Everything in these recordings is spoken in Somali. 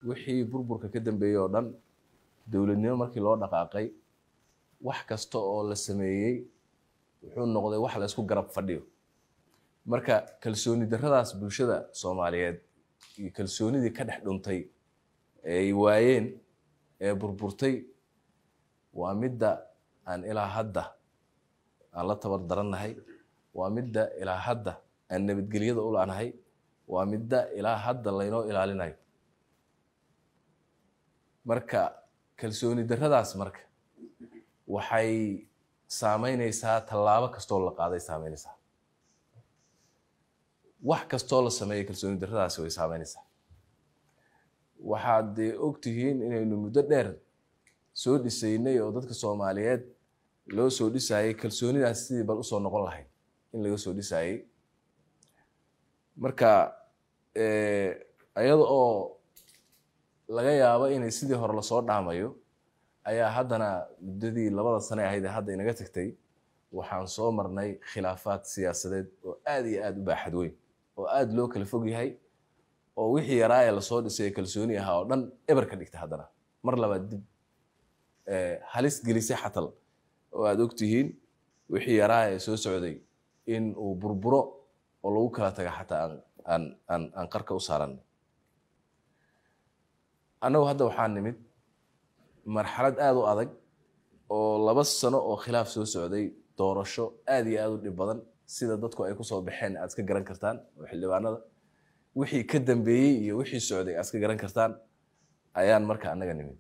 wixii burburka ka dambeeyey oo dhan dowladnimo markii loo dhaqaaqay wax kasta oo la sameeyey wuxuu noqday wax la isku garab fadhiyo marka kalsooni darradaas bulshada soomaaliyeed iyo kalsoonidii ka dhex dhuntay ee ay waayeen ee burburtay waa midda aan ilaa hadda aan la tabar darannahay waa midda ilaa hadda aan nabadgelyada u laanahay waa midda ilaa hadda laynoo ilaalinayo marka kalsooni darradaas marka waxay saameyneysaa tallaabo kastoo la qaaday saameyneysaa wax kastoo la sameeyay kalsooni darradaasi way saameyneysaa waxaad dee ogtihiin inaynu muddo dheer soo dhisaynay oo dadka soomaaliyeed loo soo dhisayay kalsoonidaas sidii bal usoo noqon lahayd in laga soo dhisayay marka iyada oo laga yaabo inay sidii hore lasoo dhaamayo ayaa haddana muddadii labada sane ahayd ee hadda inaga tagtay waxaan soo marnay khilaafaad siyaasadeed oo aad iyo aad u baaxad weyn oo aad loo kala fog yahay oo wixii yaraa ee lasoo dhisay ee kalsooni ahaa oo dhan eber ka dhigta haddana mar labaad dib halis gelisay xatal oo aad ogtihiin wixii yaraa ee soo socday in uu burburo oo lagu kala taga xataa aan aan aan qarka u saaranay annagu hadda waxaa nimid marxalad aada u adag oo laba sano oo khilaaf soo socday doorasho aad iyo aad u dhib badan sida dadku ay kusoo baxeen aad iska garan kartaan oo xildhibaanada wixii ka dambeeyey iyo wixii socday aad iska garan kartaan ayaan marka annaga nimid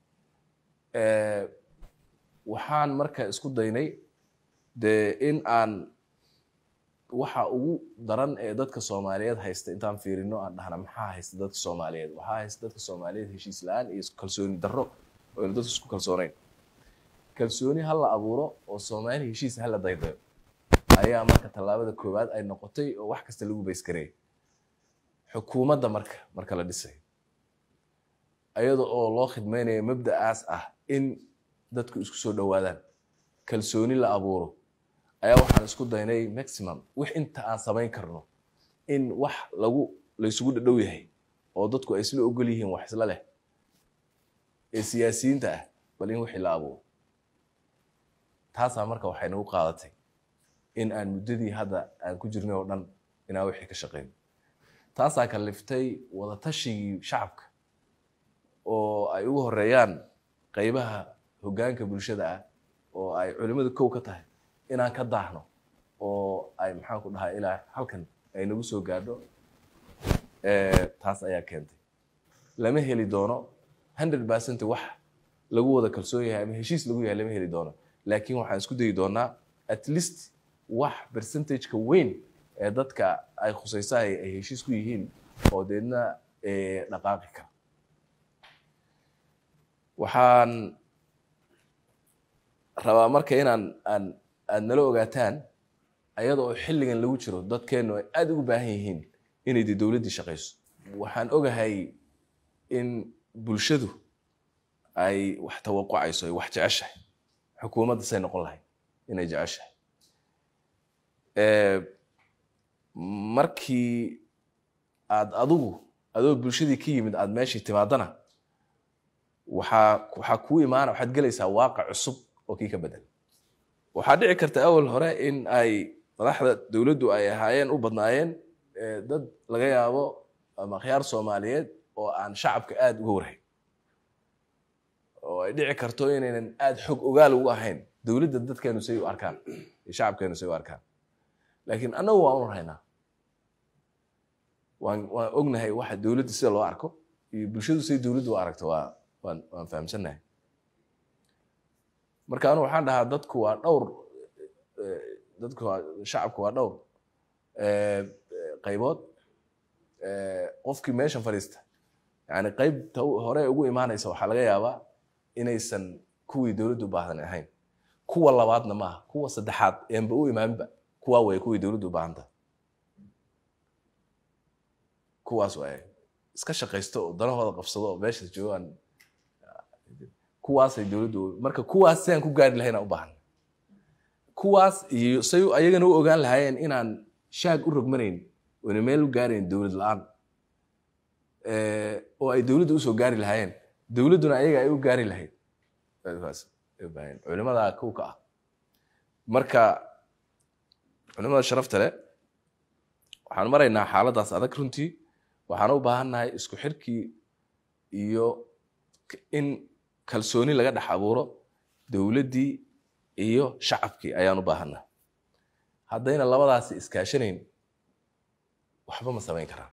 waxaan marka isku daynay dee in aan waxa ugu daran ee dadka soomaaliyeed haysta intaan fiirino aan dhahna maxaa haysta dadka soomaaliyeed waxaa haysta dadka soomaaliyeed heshiis la-aan iyo kalsooni darro oo aynu dadka isku kalsooneyn kalsooni ha la abuuro oo soomaali heshiis ha la daydayo ayaa marka tallaabada koowaad ay noqotay oo wax kasta lagu baysgareeyay xukuumadda marka marka la dhisay iyada oo loo khidmaynayo mabda'aas ah in dadku isku soo dhowaadaan kalsooni la abuuro ayaa waxaan isku daynay maximum wix inta aan samayn karno in wax lagu laysugu dhadhow yahay oo dadku ay isla ogol yihiin wax isla leh ee siyaasiyiinta ah bal in wixii la abuuro taasaa marka waxay nagu qaadatay in aan muddadii hadda aan ku jirnay oo dhan inaan wixii ka shaqeyno taasaa kaliftay wadatashigii shacabka oo ay ugu horeeyaan qeybaha hoggaanka bulshada ah oo ay culimmadu kow ka tahay inaan ka daahno oo ay maxaan ku dhahaa ilaa halkan ay nagu soo gaadho taas ayaa keentay lama heli doono hundred percent wax lagu wada kalsoon yahay ama heshiis lagu yahay lama heli doono laakiin waxaan isku dayi doonaa at least wax percentageka weyn ee dadka ay khusaysahay ay heshiis ku yihiin oo deedna dhaqaaqi kara waxaan rabaa marka inaan aan aad nala ogaataan ayada oo xilligan lagu jiro dadkeennu ay aada ugu baahan yihiin inay de dowladdii shaqayso waxaan ogahay in bulshadu ay wax tawaqucayso ay wax jeceshahay xukuumadda say noqon lahayd inay jeceshahay markii aad adigu adoo bulshadii ka yimid aad meeshii timaadana waxaa waxaa kuu imaana waxaad gelaysaa waaqic cusub oo kii ka bedel waxaa dhici karta awal hore in ay madaxda dowladdu ay ahaayeen u badnaayeen dad laga yaabo ama akhyaar soomaaliyeed oo aan shacabka aada uga warhayn oo ay dhici karto inaynan aada xog ogaal ugu ahayn dowladda dadkeenu say u arkaan iyo shacabkeenu say u arkaan laakiin annagu waan u rahaynaa waan waan ognahay waxa dowladda sida loo arko iyo bulshadu say dowladdu u aragto waa waan waan fahamsannahay marka anu waxaan dhahaa dadku waa dhowr dadku waa shacabku waa dhowr qaybood qofkii meeshan fadhiista yani qaybta hore ugu imaanaysa waxaa laga yaabaa inaysan kuwii dowladdu u baahdan ahayn kuwa labaadna maaha kuwa saddexaad eenba u imaanba kuwaa way kuwii dowladdu u baahanta kuwaas waay iska shaqaysto oo danahooda qabsado oo meesha joogaan kuwaasay dowladdu marka kuwaas sidaan ku gaari lahayn aan u baahan kuwaas iyo say ayagana u ogaan lahaayeen inaan shaag u rogmanayn oona meel u gaarayn dowlad la-aan eh, oo ay dowladda usoo gaari lahaayeen dowladduna ayaga ay u gaari lahayd kaas ay u baahan yihiin. culimada kow ka ah marka culimada sharafta leh waxaan maraynaa xaaladaas adag runtii waxaan u baahannahay isku xirkii iyo k- in kalsooni laga dhex abuuro dowladdii iyo shacabkii ayaan u baahannahay haddayna labadaasi iskaashanayn waxba ma samayn karaan